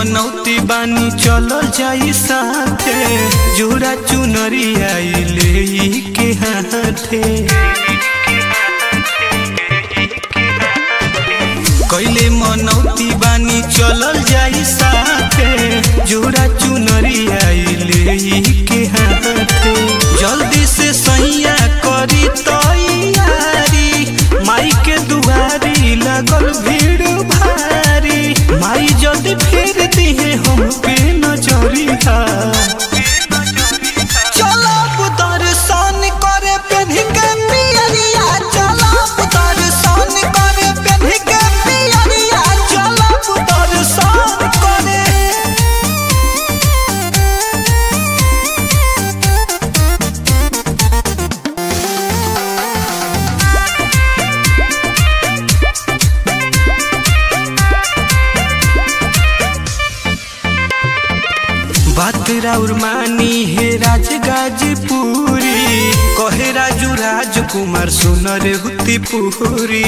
मनौती बानी चलल जाई साथे जोड़ा चुनरी आइले के हाथे कैले मनौती बानी चलल जाई साथे जोड़ा चुनरी आइले के हाथे जल्दी से सैया करी तैयारी माई के दुआरी लगल भीड़ भारी माई जल्दी फेर दिहे हम पे नजरिया चलब दर्शन करे पेन्ह के पियरिया चलब दर्शन करे पेन्ह के पियरिया चलब दर्शन करे बात राउर मानी हे राज गाजीपुरी कहे राजू राजकुमार सुनर हुती पुरी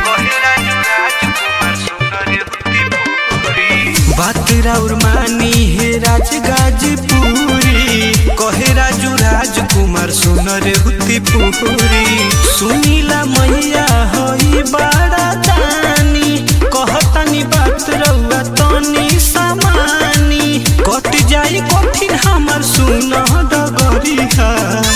बात राउर मानी हे राज गाजीपुरी कहे राजू राजकुमार सुनर हुती पुरी सुनीला मैया हई बड़ा दानी कहतनी बात रउआ तनी सामानी कट जाई कठिन हमर सुन डगरिया